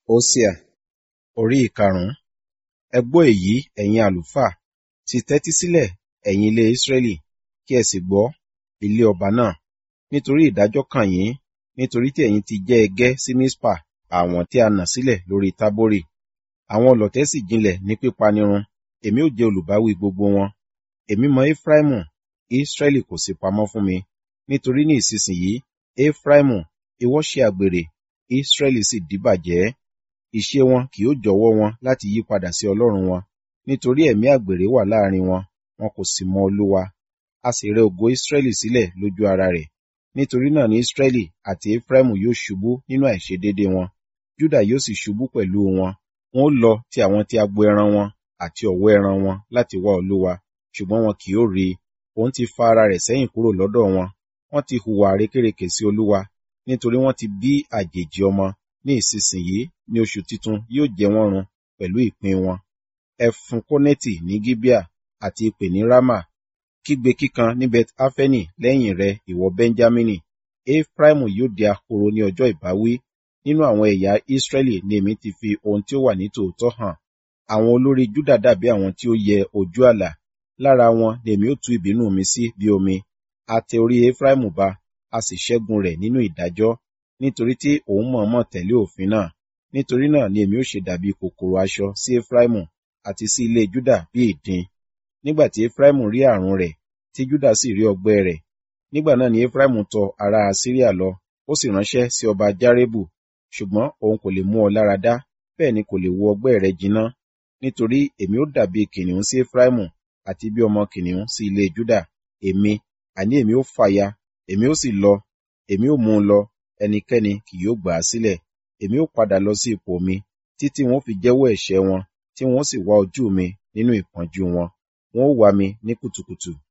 Hósíà orí ìkarùn-ún. Ẹ gbọ́ èyí, ẹ̀yin àlùfáà, sì tẹ́tí sílẹ̀, ẹ̀yin ilé Ísírẹ́lì, kí ẹ sì gbọ́, ilé ọba náà. Nítorí ìdájọ́ kàn yín, nítorí tí ẹ̀yin ti jẹ́ ẹgẹ́ sí Mispa, àwọ̀n tí a nà sílẹ̀ lórí Tábórì. Àwọn ọlọ̀tẹ̀ sì jinlẹ̀ ní pípanirun, èmi ó jẹ́ olùbáwí gbogbo wọn. Èmi mọ Efraimu, Ísírẹ́lì kò sí pamọ́ fún mi. Nítorí ní ìsinsìnyí, Efraimu, ìwọ ṣe àgbèrè, Ísírẹ́lì sì díbàjẹ́. Ìṣe wọn kì yóò jọ̀wọ́ wọn láti yí padà sí Ọlọ́run wọn, nítorí ẹ̀mí àgbèrè wà láàrin wọn, wọn kò sì mọ Olúwa. A sì rẹ ògo Ísírẹ́lì sílẹ̀ lójú ara rẹ̀. Nítorí náà ni Ísírẹ́lì àti Efraimu yóò ṣubú nínú àìṣedéédé wọn, Júdà yóò sì ṣubú pẹ̀lú wọn. Wọn ó lọ ti àwọn ti agbo ẹran wọn àti ọ̀wọ́ ẹran wọn láti wá Olúwa, ṣùgbọ́n wọn kì yóò rí i. Òun ti fa ara rẹ̀ sẹ́yìn kúrò lọ́dọ̀ wọn. Wọ́n ti hùwà àrékérekè sí Olúwa, nítorí wọ́n ti bí àjèjì ọmọ. Ní ìsinsìnyí ní oṣù titun yóò jẹ wọ́n run pẹ̀lú ìpín wọn. Ẹ fun kónẹ́tì ní Gíbíà àti ìpè ní Rámà. Kígbe kíkan ní Bet Áfẹ́nì lẹ́yìn rẹ, ìwọ Bẹ́ńjámínì. Efraimu yóò di ahoro ní ọjọ́ ìbáwí. Nínú àwọn ẹ̀yà Ísírẹ́lì ni èmi ti fi ohun tí ó wà ní tòótọ́ hàn. Àwọn olórí Júdà dàbí àwọn tí ó yẹ ojú àlà. Lára wọn ni èmi ó tú ìbínú mi sí bí omi. A tẹ orí Efraimu ba, a sì ṣẹ́gun rẹ̀ nínú ìdájọ́, nítorí tí òun mọ̀ọ́mọ̀ tẹ̀lé òfin náà. Nítorí náà ni èmi ó ṣe dàbí kòkòrò aṣọ sí Efraimu àti sí ilé Júdà bí ìdin. Nígbà tí Efraimu rí àrùn rẹ̀, tí Júdà sì rí ọgbẹ́ rẹ̀, nígbà náà ni Efraimu tọ ará Asiria lọ, ó sì ránṣẹ́ sí ọba Járébù, ṣùgbọ́n òun kò lè mú ọ lára dá, bẹ́ẹ̀ ni kò lè wo ọgbẹ́ rẹ jiná. Nítorí èmi ó dàbí kìnìún sí Efraimu àti bí ọmọ kìnìún sí ilé Júdà. Èmi, àní èmi ó fàya, èmi ó sì lọ, èmi ó mú un lọ, ẹnikẹ́ni kì yóò gbà á sílẹ̀. Èmi ó padà lọ sí ipò mi, títí wọn ó fi jẹ́wọ́ ẹ̀ṣẹ̀ wọn, tí wọn ó sì wá ojú mi nínú ìpọ́njú wọn. Wọn ó wá mi ní kùtùkùtù